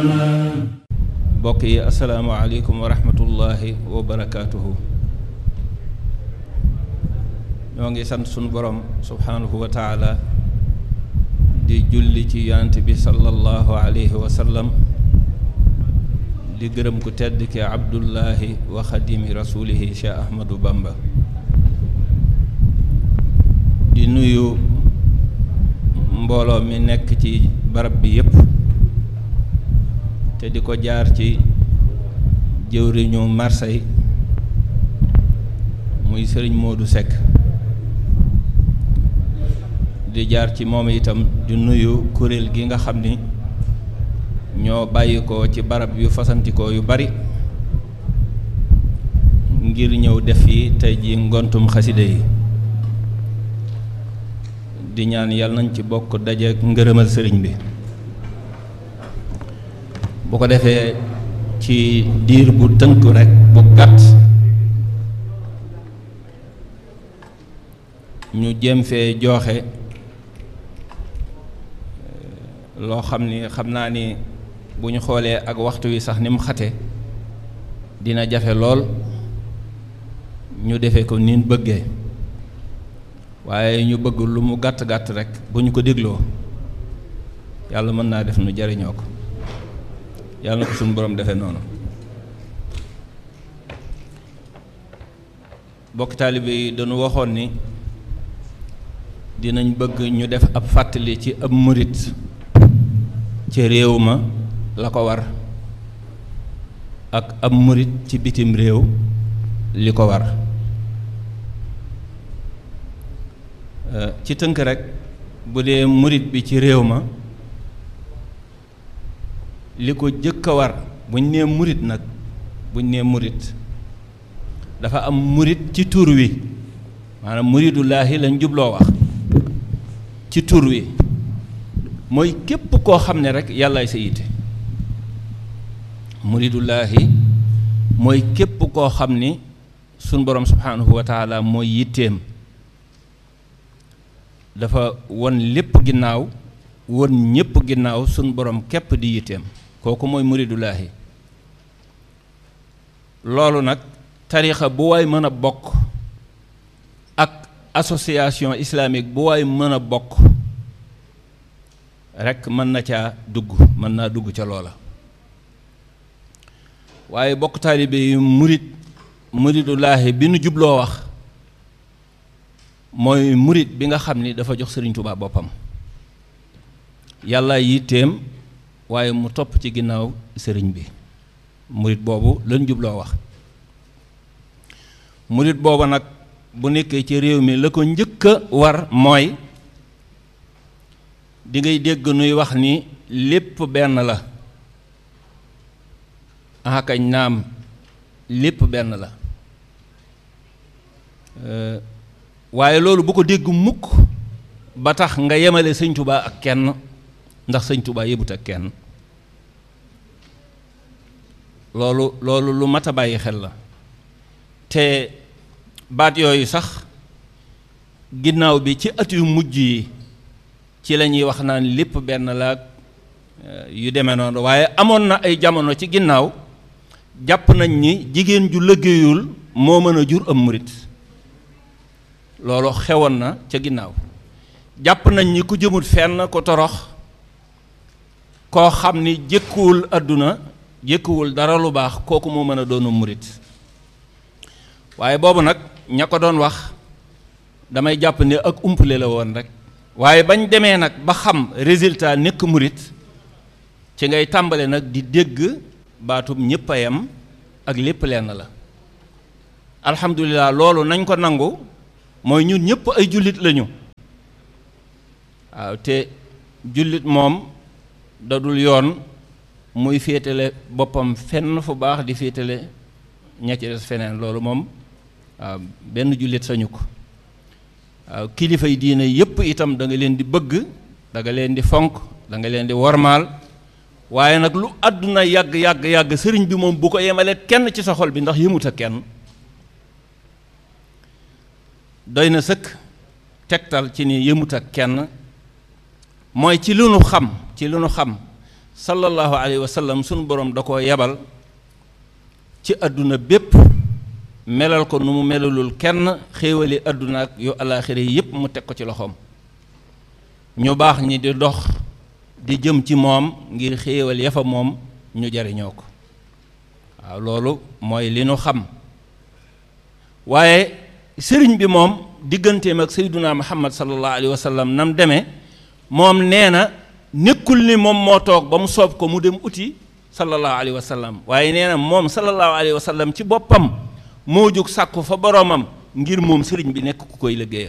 mbokk yi asalaamaaleykum wa rahmatullahi wa barakaatuhu ñoo ngi sant sunu borom subhaanahu wa taala di julli ci yonent bi sallallahu alayhi wa sallam di gërëm ku tedd ki abdullahi wa xadimi rasulihi cheikh ahmadu bamba di nuyu mbooloo mi nekk ci barab bi yépp te di ko jaar ci jëwriñu Marseille muy sëriñ Modou Seck di jaar ci moom itam di nuyu kuréel gi nga xam ni ñoo bàyyi ko ci barab yu fasantikoo yu bari ngir ñëw def yi tey ji ngontum xaside yi di ñaan yàlla nañ ci bokk daje ngërëmal sëriñ bi bu ko defee ci diir bu tënk rekk bu gàtt ñu jéem fee jooxe loo xam ni xam naa ni bu ñu xoolee ak waxtu wi sax ni mu xate dina jafe lool ñu defee ko nin bëggee waaye ñu bëgg lu mu gàtt gàtt rekk bu ñu ko dégloo yàlla mën naa def nu jariñoo ko yàlla na ko suñu borom defee noonu bokk taalibe yi dañu waxoon ni dinañ bëgg ñu def ab fàttali ci ab murit ci réew ma la ko war ak ab murit ci bitim réew li ko war ci tënk rekk bu dee murit bi ci réew ma li ko jëkk a war buñ nee murit nag buñ nee murit dafa am murit ci tur wi maanaam muridullaahi lañ jubloo wax ci tur wi mooy képp koo xam ne rek yàllaay sa yitte muridullaahi mooy képp koo xam ni suñ borom subhaanahu wa taala mooy yitteem dafa won lépp ginnaaw won ñépp ginnaaw suñ borom képp di yitteem kooku mooy muridullaahi loolu nag tarixa bu waay mën a bokk ak association islamique bu waay mën a bokk rekk mën na caa dugg mën naa dugg ca loola waaye bokk taalibe yi murit muridullaahi bi nu jubloo wax mooy murit bi nga xam ni dafa jox sëriñ Tuubaa boppam yàlla yitteem waaye mu topp ci ginnaaw sëriñ bi murit boobu lañ jubloo wax murit boobu nag bu nekkee ci réew mi la ko njëkk a war mooy di ngay dégg nuy wax ni lépp benn la akañ naam lépp benn la waaye loolu bu ko dégg mukk ba tax nga yemale sëñ Tuubaa ak kenn ndax sëñ Tuubaa yëbut ak kenn loolu loolu lu mat a bàyyi xel la te baat yooyu sax ginnaaw bi ci at yu mujj yi ci la ñuy wax naan lépp benn la yu demee noonu waaye amoon na ay jamono ci ginnaaw jàpp nañ ni jigéen ju liggéeyul moo mën a jur am murit loolu xewoon na ca ginnaaw jàpp nañ ni ku jëmut fenn ko torox koo xam ni jëkkuwul àdduna jëkkuwul dara lu baax kooku moo mën a doonu murit waaye boobu nag ña ko doon wax damay jàpp ne ak umpale la woon rek waaye bañ demee nag ba xam résultat nekk murit ci ngay tàmbale nag di dégg baatum ñépp a yem ak lépp lenn la alhamdulilah loolu nañ ko nangu mooy ñun ñëpp ay jullit lañu waaw te jullit moom dadul yoon muy féetale boppam fenn fu baax di féetale ña ci des feneen loolu moom waaw benn jullit sañu ko waaw kilifa yi diine yépp itam da nga leen di bëgg da nga leen di fonk da nga leen di wormaal waaye nag lu àdduna yàgg yàgg yàgg sëriñ bi moom bu ko yemalee kenn ci sa xol bi ndax yëmut ak kenn doy na sëkk tegtal ci ni yëmut ak kenn mooy ci lu nu xam ci lu nu xam sallallahu alayhi wa sallam sunu borom da koo yebal ci àdduna bépp melal ko nu mu melalul kenn xéewali àdduna ak yu alaaxira yi yépp mu teg ko ci loxoom ñu baax ñi di dox di jëm ci moom ngir xéewal ya fa moom ñu jariñoo ko waaw loolu mooy li nu xam waaye sëriñ bi moom digganteem ak sayduna muhammad sallallahu alayhi wa sallam nam demee moom nee na nekkul ni moom moo toog ba mu soob ko mu dem uti sallallahu alayhi wa sallam waaye nee na moom sallallahu alayhi wa sallam ci boppam moo jóg sàkku fa boroomam ngir moom sëriñ bi nekk ku koy liggéeyal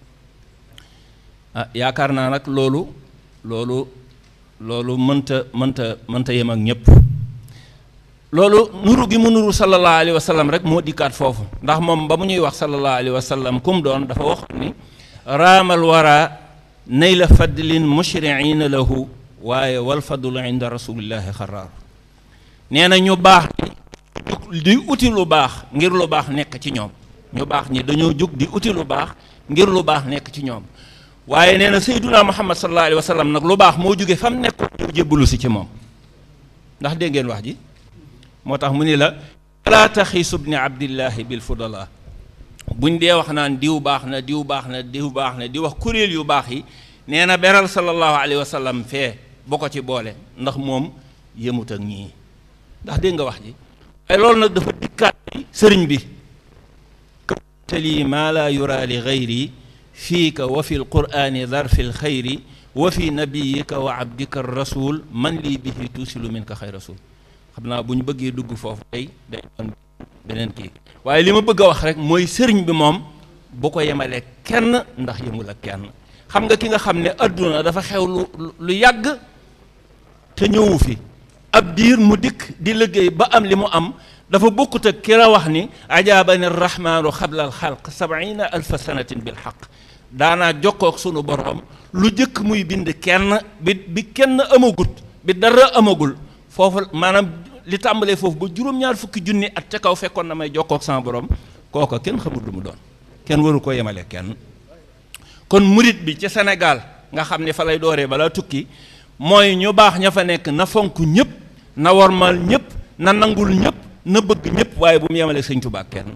ah yaakaar naa nag loolu loolu loolu mënta mënta mënta yem ak ñépp loolu nuru gi mu nuru sallallahu alayhi wa sallam rek moo dikkaat foofu ndax moom ba mu ñuy wax sallallahu alayhi wa sallam kum doon dafa wax ni raamal wara nayla fadlin mushriina lahu waaye wal fadlu inda rasulillahi xaraar nee na ñu baax di uti lu baax ngir lu baax nekk ci ñoom ñu baax ñi dañoo jóg di uti lu baax ngir lu baax nekk ci ñoom waaye nee na sayduna muhammad sallallahu alayhi wa sallam nag lu baax moo jóge fam nekkoon ñëw jébbalu si ci moom ndax dégg ngeen wax ji moo tax mu ni la laa taxiisu bni abdillahi bil fudala buñ dee wax naan diw baax na diw baax na diw baax na di wax kuréel yu baax yi nee na beral sallallahu alayhi wa sallam fee bu ko ci boole ndax moom yëmut ak ñii ndax dégg nga wax ji waaye loolu nag dafa dikkaat sëriñ bi tali maa laa yura li gayri fiika wa fi lqurani darfi lxayri wa fi nabiyika wa abdika rasul man lii bihi tuusilu min ka xay rasul xam naa bu ñu bëggee dugg foofu tey day doon beneen kii waaye li ma bëgg a wax rek mooy sëriñ bi moom bu ko yemalee kenn ndax yemul ak kenn xam nga ki nga xam ne adduna dafa xew lu lu yàgg te ñëwu fi ab diir mu dikk di liggéey ba am li mu am dafa bokkut ak ki la wax ni ajaabani rahmaanu xabla al xalq sabiina alfa sanatin bil xaq daanaa jokkook sunu borom lu jëkk muy bind kenn bi bi kenn amagut bi dara amagul foofu maanaam li tàmbalee foofu ba juróom-ñaar fukki junni at ca kaw fekkoon na may jokkook sama borom kooka kenn xamul lu mu doon kenn waru ko yemale kenn kon murit bi ci Sénégal nga xam ne fa lay dooree balaa tukki mooy ñu baax ña fa nekk na fonk ñëpp na wormal ñëpp na nangul ñëpp na bëgg ñëpp waaye bu mu yemale sëñ Tuubaa kenn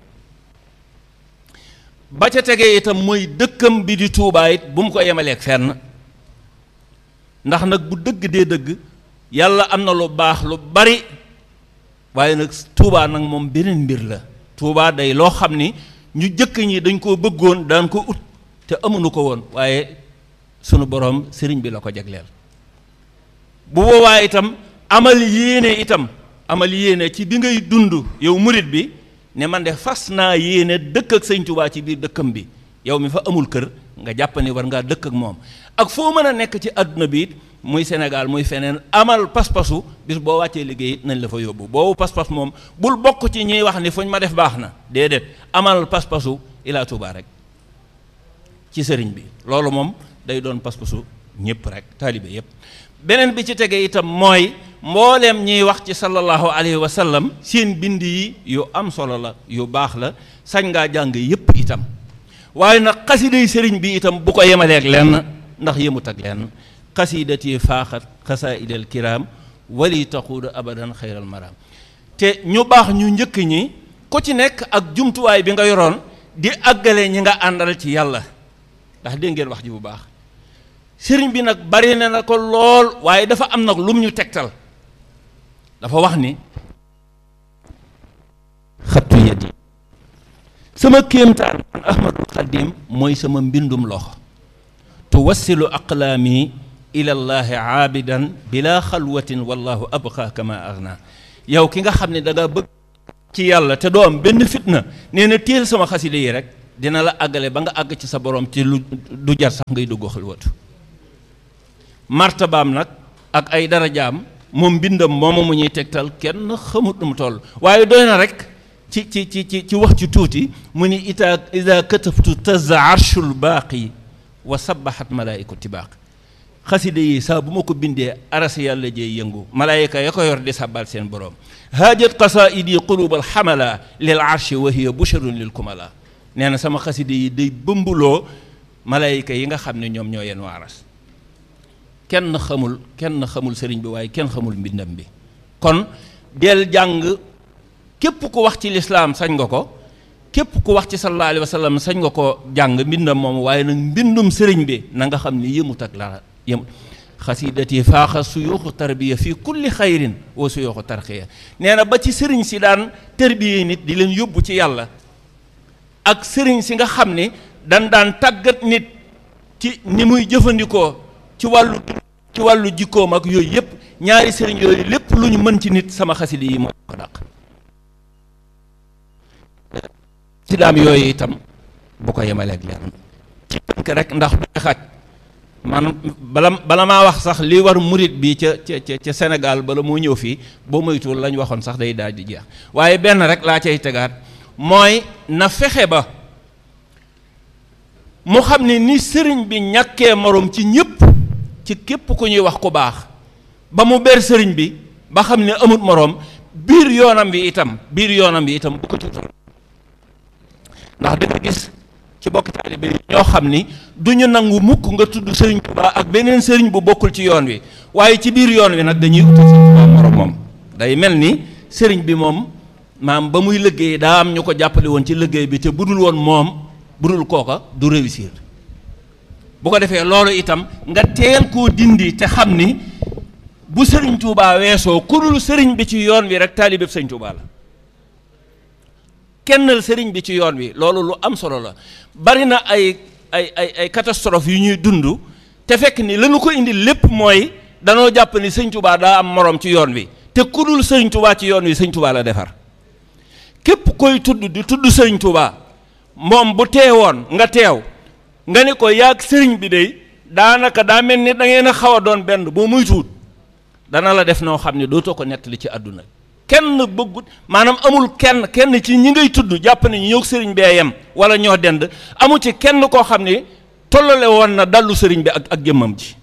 ba ca tegee itam mooy dëkkam bi di Tuubaa it bu mu ko yemaleeg fenn ndax nag bu dëgg dee dëgg yàlla am na lu baax lu bari waaye nag Tuubaa nag moom beneen mbir la Tuubaa day loo xam ni ñu jëkk ñi dañ koo bëggoon daan ko ut te amuñu ko woon waaye sunu boroom sëriñ bi la ko jagleel bu boobaa itam amal yéene itam amal yéene ci bi ngay dund yow murit bi ne man de fas naa yéene dëkk ak sëñ Tuubaa ci biir dëkkam bi yow mi fa amul kër nga jàpp ni war ngaa dëkk ak moom ak foo mën a nekk ci àdduna bi it muy Sénégal muy feneen amal pas-pasu bis boo wàccee liggéey nañ la fa yóbbu boobu pas-pas moom bul bokk ci ñuy wax ni fuñ ma def baax na déedéet amal pas-pasu ilaa Tuubaa rek ci sëriñ bi loolu moom day doon pas-pasu ñëpp rek taalibe yëpp beneen bi ci tege itam mooy mbooleem ñiy wax ci sallallahu alayhi wa sallam seen bind yi yu am solo la yu baax la sañ ngaa jàng yëpp itam waaye nag xasiday sëriñ bi itam bu ko yemaleeg lenn ndax yemut ak lenn xasidati faaxat xasaidal kiram wali taxuudu abadan xayral maram te ñu baax ñu njëkk ñi ku ci nekk ak jumtuwaay bi nga yoroon di àggale ñi nga àndal ci yàlla ndax dégg ngeen wax ji bu baax sëriñ bi nag bari na na ko lool waaye dafa am nag lum ñu tegtal dafa wax ni xattu yadi sama kéemtaan man ahmadul xadim mooy sama mbindum loxo tuwassilu aqlaami ila llahi aabidan bila xalwatin wallahu abqa kama agna yow ki nga xam ne da nga bëgg ci yàlla te doo am benn fitna nee na téel sama xasida yi rek dina la àggale ba nga àgg ci sa borom ci lu du jar sax ngay dugg xalwatu martabaam nag ak ay darajaam moom mbindam moomu mu ñuy tegtal kenn xamut nu mu toll waaye doy na rek ci ci ci ci ci wax ci tuuti mu ni ita ida katabtu tazza arshul baaqi wa sabaxat malaaiku tibaaq xasida yi saa bu ma ko bindee aras yàlla jey yëngu malaayika ya ko yor di sàbbal seen borom haajat qasaidi qulubal xamala lil arshi wa hiya busharun lil kumala nee na sama xasida yi day bëmbuloo malaayika yi nga xam ne ñoom ñoo yenn aras kenn xamul kenn xamul sëriñ bi waaye kenn xamul mbindam bi kon del jàng képp ku wax ci lislaam sañ nga ko képp ku wax ci sallallahu alayhi wa sallam sañ nga ko jàng mbindam moom waaye nag mbindum sëriñ bi na nga xam ni yëmut ak la yëmut xasidati faaxa suyuuxu tarbiya fii kulli xayrin wa suyuuxu tarxiya nee na ba ci sëriñ si daan tarbiya nit di leen yóbbu ci yàlla ak sëriñ si nga xam ni dan daan tàggat nit ci ni muy jëfandikoo ci wàllu ci wàllu jikkoom ak yooyu yëpp ñaari sëriñ yooyu lépp lu ñu mën ci nit sama xasida yi moo ko dàq sidaam yooyu itam bu ko yemaleeg leen ci tënk rek ndax bu xaj man bala bala maa wax sax li war murit bi ca ca ca Sénégal bala moo ñëw fii boo moytuwul lañ waxoon sax day daal di jeex waaye benn rek laa cay tegaat mooy na fexe ba mu xam ne ni sëriñ bi ñàkkee moroom ci ñëpp ci képp ku ñuy wax ku baax ba mu ber sëriñ bi ba xam ne amut moroom biir yoonam bi itam biir yoonam bi itam bu ko tuutal ndax danga gis ci bokk taalibe yi ñoo xam ni du ñu nangu mukk nga tudd sëriñ Tuubaa ak beneen sëriñ bu bokkul ci yoon wi waaye ci biir yoon wi nag dañuy utal sëriñ Tuubaa moroom moom day mel ni sëriñ bi moom maam ba muy liggéey daa am ñu ko jàppale woon ci liggéey bi te budul woon moom budul kooka du réussir bu ko defee loolu itam nga teel koo dindi te xam ni bu sëriñ Tuubaa weesoo ku dul sëriñ bi ci yoon wi rek taalibeeb sëriñ Tuubaa la kennal sëriñ bi ci yoon wi loolu lu am solo la bari na ay ay ay ay catastrophe yu ñuy dund te fekk ni lañu ko indi lépp mooy danoo jàpp ni sëñ Tuubaa daa am moroom ci yoon wi te ku dul sëriñ Tuubaa ci yoon wi sëñ Tuubaa la defar képp koy tudd di tudd sëriñ Tuubaa moom bu teewoon nga teew nga ne ko yaag sëriñ bi de daanaka daa mel ni da ngeen a xaw a doon benn boo muy tuut dana la def noo xam ne dootoo ko nettali ci àdduna kenn bëggut maanaam amul kenn kenn ci ñi ngay tudd jàpp ne ñoo sëriñ bee yem wala ñoo dend amu ci kenn koo xam ne tollale woon na dallu sëriñ bi ak ak jëmmam ji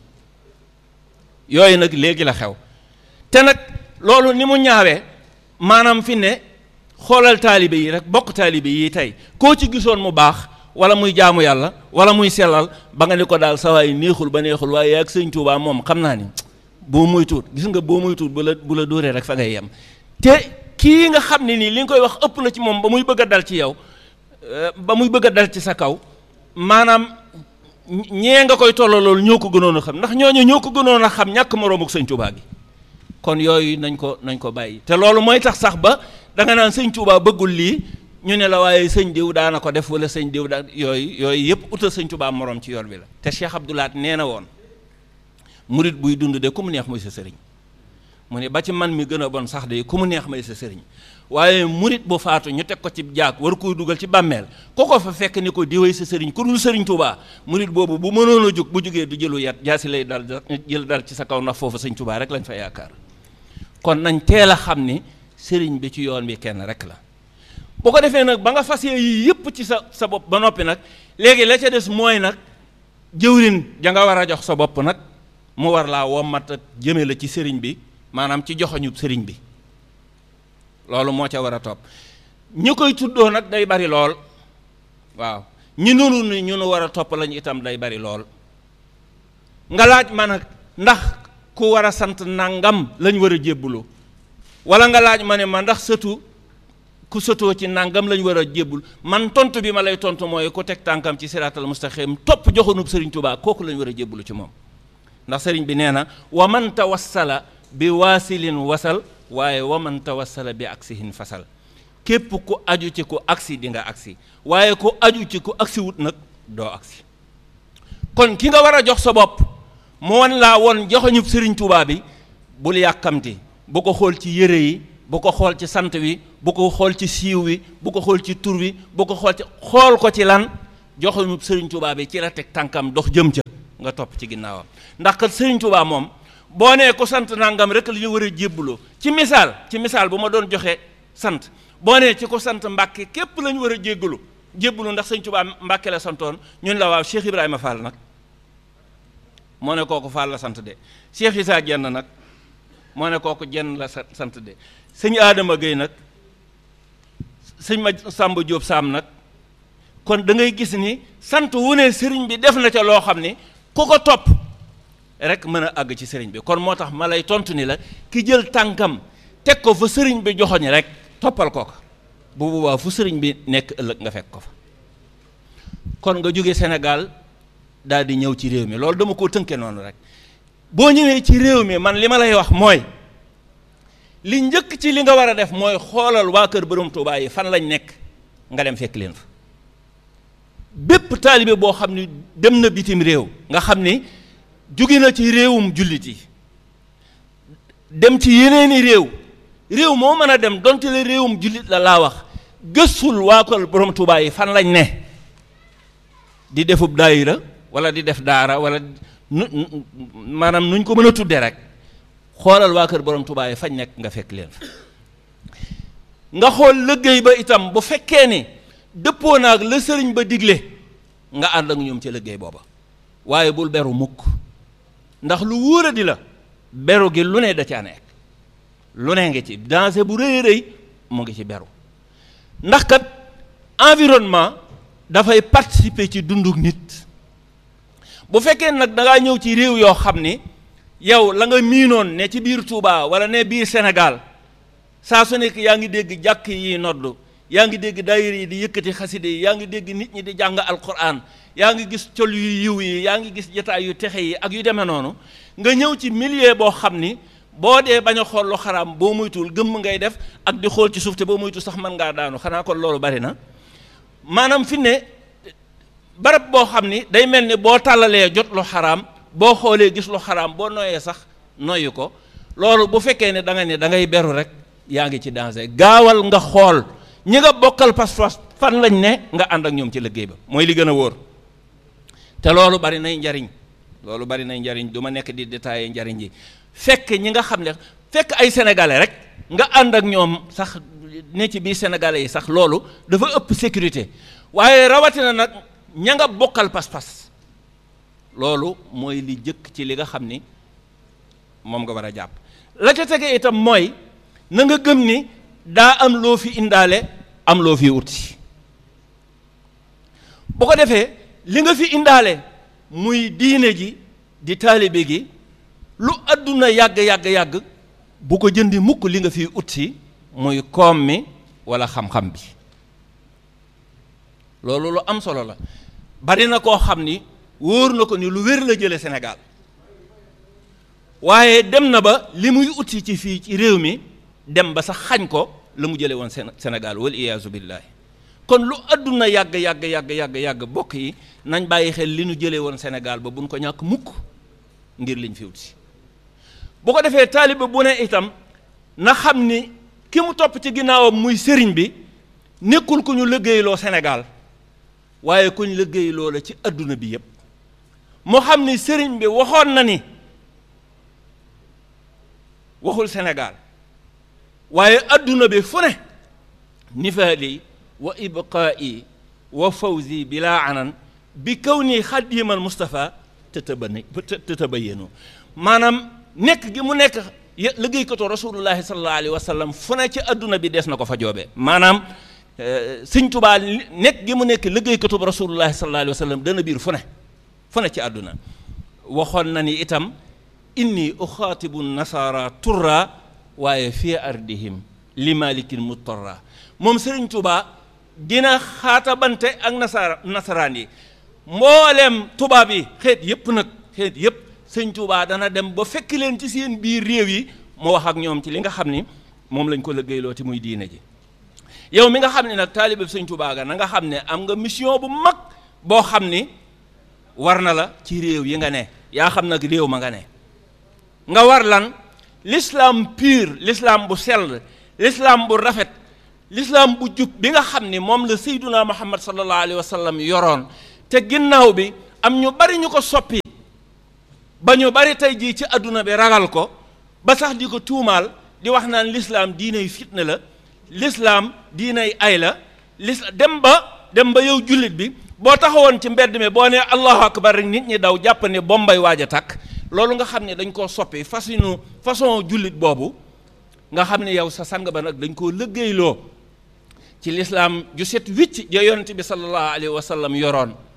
yooyu nag léegi la xew te nag loolu ni mu ñaawee maanaam fi ne xoolal taalibe yi rek bokk taalibe yi tey koo ci gisoon mu baax wala muy jaamu yàlla wala muy sellal ba nga ni ko daal sawaay neexul ba neexul waaye ak sëñ Tuubaa moom xam naa ni boo muy tuut gis nga boo muy tuut bu la bu la dóoree rek fa ngay yem te kii nga xam ne nii li nga koy wax ëpp na ci moom ba muy bëgg a dal ci yow ba muy bëgg a dal ci sa kaw maanaam ñee nga koy tolloo loolu ñoo ko gënoon a xam ndax ñooñu ñoo ko gënoon a xam ñàkk moroom ak sëñ Tuubaa gi kon yooyu nañ ko nañ ko bàyyi te loolu mooy tax sax ba da nga naan sëñ Tuubaa bëggul lii ñu ne la waaye sëñ diw daana ko def wala sëñ diw daa yooyu yooyu yëpp utal sëñ Tuubaa moroom ci yoon bi la te Cheikh Abdoulaat nee na woon murit buy dund de ku mu neex mooy sa sëriñ mu ne ba ci man mi gën a bon sax de ku mu neex may sa sëriñ waaye murit bu faatu ñu teg ko ci jaag war koy dugal ci bàmmeel ko ko fa fekk ni ko diwee sa sëriñ ku dul sëriñ Tuubaa murit boobu bu mënoon a jóg bu jógee du jëlu yat jaasi lay dal jël dal ci sa kaw ndax foofu sëñ Tuubaa rek lañ fa yaakaar kon nañ teel a xam ni sëriñ bi ci yoon bi kenn rek la boo ko defee nag ba nga fas yii yëpp ci sa sa bopp ba noppi nag léegi la ca des mooy nag jëwrin ja nga war a jox sa bopp nag mu war laa wommat ak jëme la ci sëriñ bi maanaam ci joxoñub sëriñ bi loolu moo ca war a topp ñi koy tuddoo nag day bari lool waaw ñi nunu ni ñu nu war a topp lañu itam day bari lool nga laaj ma nag ndax ku war a sant nangam lañ war a jébbulu wala nga laaj ma ne ma ndax sëtu ku sëtoo ci nangam lañ war a jébbul man tontu bi ma lay tontu mooy ku teg tànkam ci siraatal mustaqim topp joxonub sëriñ Tuubaa kooku lañ war a jébbulu ci moom ndax sëriñ bi nee na wa man tawassala bi waasilin wasal waaye wa man tawassala bi aksihin fasal képp ku aju ci ku aksi di nga aksi waaye ku aju ci ku aksi wut nag doo aksi kon ki nga war a jox sa bopp mu wan laa won joxoñub sëriñ Tuubaa bi bul yàkkamti bu ko xool ci yére yi bu ko xool ci sant wi bu ko xool ci siiw wi bu ko xool ci tur wi bu ko xool ci xool ko ci lan joxoñub sëriñ Tuubaa bi ci la teg tànkam dox jëm ca nga topp ci ginnaawam ndax kat sëriñ Tuubaa moom boo nee ko sant nangam rek la ñu war a jébbuloo ci misaal ci misaal bu ma doon joxe sant boo nee ci ko sant Mbàkke képp la ñu war a jéggalu jébbulu ndax sëñ Tuubaa Mbàkke la santoon ñun la waaw Cheikh Ibrahima Fall nag moo ne kooku Fall la sant de Cheikh Issa Jenn nag moo ne kooku jenn la sant de sëñ Adama Gueye nag sëñ ma Samba Diop Sam nag kon da ngay gis ni sant wu ne sëriñ bi def na ca loo xam ni ku ko topp rek mën a àgg ci sëriñ bi kon moo tax ma lay tontu ni la ki jël tànkam teg ko fa sëriñ bi joxoñ rek toppal ko ko bu boobaa fu sëriñ bi nekk ëllëg nga fekk ko fa kon nga jóge Sénégal daal di ñëw ci réew mi loolu dama koo tënke noonu rek boo ñëwee ci réew mi man li ma lay wax mooy li njëkk ci li nga war a def mooy xoolal waa kër borom Tuubaa yi fan lañ nekk nga dem fekk leen fa bépp taalibe boo xam ni dem na bitim réew nga xam ni jóge na ci réewum jullit yi dem ci yeneeni réew réew moo mën a dem donte la réewum jullit la laa wax gëstul waa kër borom Tuubaa yi fan lañ ne di defub daayira wala di def daara wala nu maanaam nuñ ko mën a tudde rek xoolal waa kër borom Tuubaa yi fañ nekk nga fekk leen fa nga xool liggéey ba itam bu fekkee ni dëppoo naag la sëriñ ba digle nga ànd ak ñoom ci liggéey booba waaye bul beru mukk ndax lu wóor a di la beru gi lu ne da caa nekk lu ne ngi ci danger bu rëy rëy mu ngi ci beru ndax kat environnement dafay participer ci dunduk nit bu fekkee nag da ngaa ñëw ci réew yoo xam ni yow la nga miinoon ne ci biir Touba wala ne biir Sénégal saa su nekk yaa ngi dégg jàkk yi nodd yaa ngi dégg daayira yi di yëkkati xaside yi yaa ngi dégg nit ñi di jàng alquran yaa ngi gis col yu yiw yi yaa ngi gis jataay yu texe yi ak yu demee noonu nga ñëw ci milieu boo xam ni boo dee bañ a xool lu xaraam boo muytul gëmm ngay def ak di xool ci suuf te boo muytul sax mën ngaa daanu xanaa kon loolu bari na maanaam fi ne barab boo xam ni day mel ni boo tàllalee jot lu xaraam boo xoolee gis lu xaraam boo noyee sax noyyi ko loolu bu fekkee ne da nga ne da ngay beru rek yaa ngi ci danger gaawal nga xool ñi nga bokkal pas-pas fan lañ ne nga ànd ak ñoom ci liggéey ba mooy li gën a wóor te loolu bari nay njariñ loolu bari nay njariñ du ma nekk di détailler njariñ ji fekk ñi nga xam ne fekk ay sénégalais rek nga ànd ak ñoom sax ne ci biir sénégalais yi sax loolu dafa ëpp sécurité waaye rawatina nag ña nga bokkal pas-pas loolu mooy li jëkk ci li nga xam ni moom nga war a jàpp la ca tege itam mooy na nga gëm ni daa am loo fi indaale am loo fi wuti bu ko defee li nga fi indaale muy diine ji di taalibe gi lu àdduna yàgg yàgg yàgg bu ko jëndi mukk li nga fi utsi muy koom mi walla xam-xam bi loolu lu am solo la bari na koo xam ni wóor na ko ni lu wér la jële Sénégal waaye dem na ba li muy utsi ci fii ci réew mi dem ba sax xañ ko la mu jële woon Sénégal wal iyaazu billaahi kon lu àdduna yàgg yàgg yàgg yàgg yàgg bokk yi nañ bàyyi xel li nu jële woon Sénégal ba buñ ko ñàkk mukk ngir liñ fi utsi bu ko defee taaliba bu ne itam na xam ni ki mu topp ci ginnaawam muy sëriñ bi nekkul ku ñu liggéeyloo Sénégal waaye ku ñu liggéeyloo la ci adduna bi yépp moo xam ni sëriñ bi waxoon na ni waxul Sénégal waaye adduna bi fu ne nifaali wa ibqaa'i wa fawzi bila anan bi kaw nii xadimal Mustafa tëtëbani tëtëbayenu maanaam nekk gi mu nekk liggéeykatu rasulullahi sallallahu alayhi wa sallam fu ne ci adduna bi des na ko fa joobe maanaam sëñ Tubaa nekk gi mu nekk liggéeykatu rasulullahi sallallahu alayhi wa sallam dana biir fu ne fu ne ci àdduna waxoon na ni itam inni uxaatibu nasara turra waaye fii ardihim li malikin muttarra moom sëriñ Tubaa dina xaatabante ak nasara nasaraan yi mbooleem tubaab yi xeet yépp nag xeet yépp sëñ Tuubaa dana dem ba fekk leen ci seen biir réew yi mu wax ak ñoom ci li nga xam ni moom lañ ko liggéeyloo te muy diine ji yow mi nga xam ne nag taalibe sëñ Tuubaa ga na nga xam ne am nga mission bu mag boo xam ni war na la ci réew yi nga ne yaa xam nag réew ma nga ne nga war lan l'islam pur l'islam bu sell l'islam bu rafet l'islam bu jub bi nga xam ni moom la Seyduna Muhammad sallallahu alayhi wa sallam yoroon te ginnaaw bi am ñu bari ñu ko soppi ba ñu bari tey jii ci àdduna bi ragal ko ba sax di ko tuumaal di wax naan lislaam diinay fitna la lislaam diinay ay la lis dem ba dem ba yow jullit bi boo taxawoon ci mbedd mi boo nee allahu akbar rek nit ñi daw jàpp ne bombay waaj a tàkk loolu nga xam ne dañ koo soppi façon façon jullit boobu nga xam ne yow sa sang ba nag dañ koo lëggéeyloo ci lislaam ju set wicc ja yonent bi sallallahu alayhi wa sallam yoroon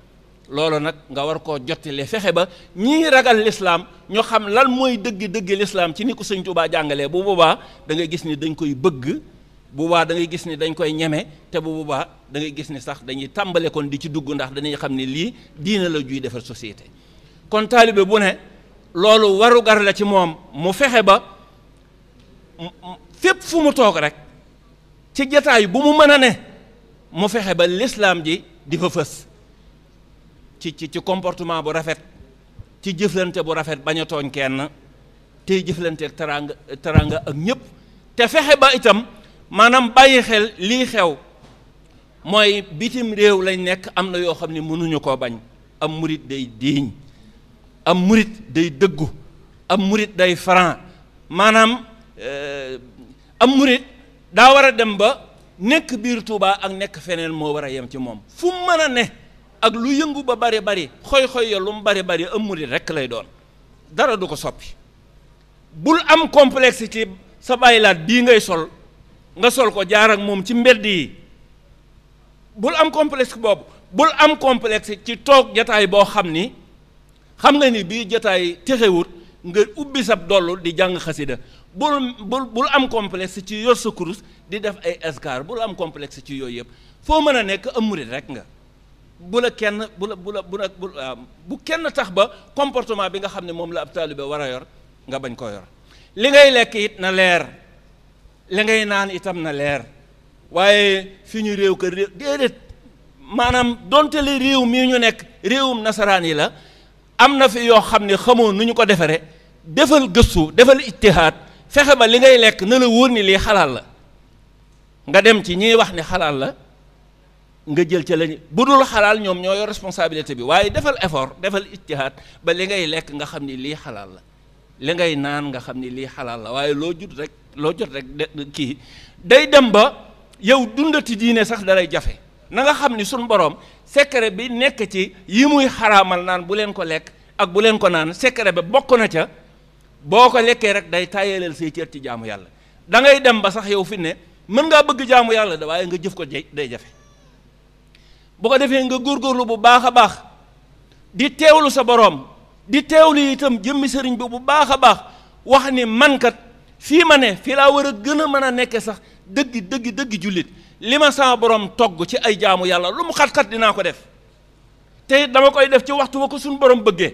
loolu nag nga war koo jottile fexe ba ñii ragal lislaam ñu xam lan mooy dëgg dëgg lislaam ci ni ko sëñ Tuubaa jàngalee bu boobaa da ngay gis ni dañ koy bëgg bu boobaa da ngay gis ni dañ koy ñeme te bu boobaa da ngay gis ni sax dañuy tàmbale kon di ci dugg ndax dañuy xam ni lii diina la juy defar société kon taalibe bu ne loolu warugar la ci moom mu fexe ba fépp fu mu toog rek ci jataay bu mu mën a ne mu fexe ba lislaam ji di fa fës ci ci ci comportement bu rafet ci jëflante bu rafet bañ a tooñ kenn tey jëflante teraanga teraanga ak ñëpp te fexe ba itam maanaam bàyyi xel lii xew mooy bitim réew lañ nekk am na yoo xam ne mënuñu koo bañ am murit day diiñ am murit day dëggu am murit day franc maanaam am murit daa war a dem ba nekk biir Tuubaa ak nekk feneen moo war a yem ci moom fu mu mën a ne ak lu yëngu ba bari bari xoy-xoy ya lu mu bari bari am murit rekk lay doon dara du ko soppi bul am complexe ci sa bàyyilaat bii ngay sol nga sol ko jaar ak moom ci mbedd yi bul am complexe boobu bul am complexe ci toog jataay boo xam ni xam nga ni bii jataay texewut nga ubbi sab dollu di jàng xasida bul bul bul am complexe ci yor sa kurus di def ay escar bul am complexe ci yooyu yëpp foo mën a nekk am murit rek nga bu la kenn bu la bu la bu la bu kenn tax ba comportement bi nga xam ne moom la ab taalibe war a yor nga bañ koo yor li ngay lekk it na leer li ngay naan itam na leer waaye fi ñu réew kër réew déedéet maanaam donte li réew mii ñu nekk réewum nasaraan yi la am na fi yoo xam ne xamoo nu ñu ko defaree defal gëstu defal ittihaad fexe ba li ngay lekk na la wóor ni lii xalaal la nga dem ci ñiy wax ni xalaal la nga jël ca lañu bu dul xalaal ñoom ñoo yor responsabilité bi waaye defal effort defal ittihaad ba li ngay lekk nga xam ni lii xalaal la li ngay naan nga xam ni lii xalaal la waaye loo jut rek loo jot rek de kii day dem ba yow dundati diine sax dalay jafe na nga xam ni suñ borom secret bi nekk ci yi muy xaraamal naan bu leen ko lekk ak bu leen ko naan secret ba bokk na ca boo ko lekkee rek day tàyyaleel say cër ci jaamu yàlla da ngay dem ba sax yow fi ne mën ngaa bëgg jaamu yàlla da waaye nga jëf ko day jafe bu ko defee nga góorgóorlu bu baax a baax di teewlu sa borom di teewlu itam jëmmi sëriñ bi bu baax a baax wax ni mankat fii ma ne fii laa war a gën a mën a nekke sax dëgg dëgg dëgg jullit li ma sama borom togg ci ay jaamu yàlla lu mu xat-xat dinaa ko def te dama koy def ci waxtu wa ko suñu borom bëggee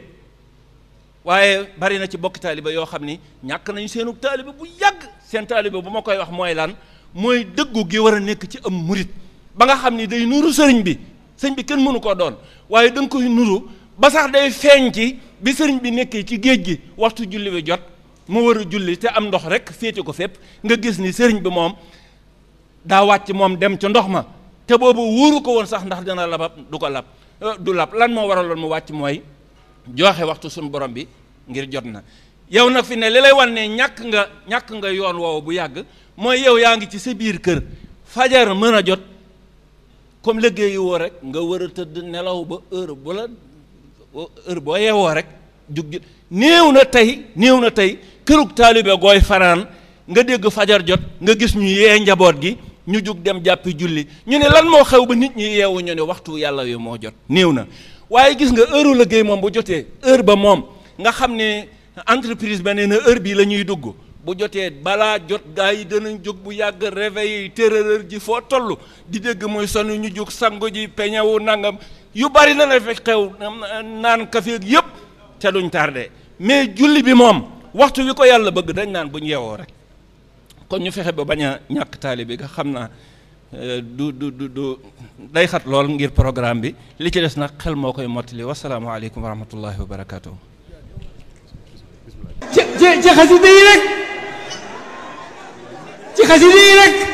waaye bari na ci bokki taaliba yoo xam ni ñàkk nañu seenu taaliba bu yàgg seen taaliba bu ma koy wax mooy lan mooy dëggu gi war a nekk ci am murit ba nga xam ni day nuru sëriñ bi sëriñ bi kenn mënu koo doon waaye da nga koy nuru ba sax day feeñ ci bi sëriñ bi nekkee ci géej gi waxtu julli bi jot mu war a julli te am ndox rek féete ko fépp nga gis ni sëriñ bi moom daa wàcc moom dem ca ndox ma te boobu wóoru ko woon sax ndax dina labab du ko lab du lab lan moo waraloon mu wàcc mooy joxe waxtu suñu borom bi ngir jot na yow nag fi ne li lay wan ne ñàkk nga ñàkk nga yoon woowu bu yàgg mooy yow yaa ngi ci sa biir kër fajar mën a jot comme liggéeyi woo rek nga war a tëdd nelaw ba heure bu la heure boo yeewoo rek jug néew na tey néew na tey kërug taalibe gooy fanaan nga dégg fajar jot nga gis ñu yee njaboot gi ñu jug dem jàppi julli ñu ne lan moo xew ba nit ñi yeewu ñu ne waxtu yàlla wi moo jot néew na waaye gis nga heure liggéey moom bu jotee heure ba moom nga xam ne entreprise ba nee na heure bii la ñuy dugg bu jotee balaa jot gaa yi danañ jóg bu yàgg réveil yi tërërër ji foo toll di dégg muy sonn ñu jóg sangu ji peñewu nangam yu bari na la fekk xew naan kafe yëpp te duñ tardé mais julli bi moom waxtu wi ko yàlla bëgg dañ naan bu ñu yeewoo rek kon ñu fexe ba bañ a ñàkk taali bi nga xam naa du du du du day xat lool ngir programme bi li ci des nag xel moo koy mottali wasalaamaaleykum wa rahmatullahi wa barakaatu. ci ci ci xasida yi rek ci xasida yi rek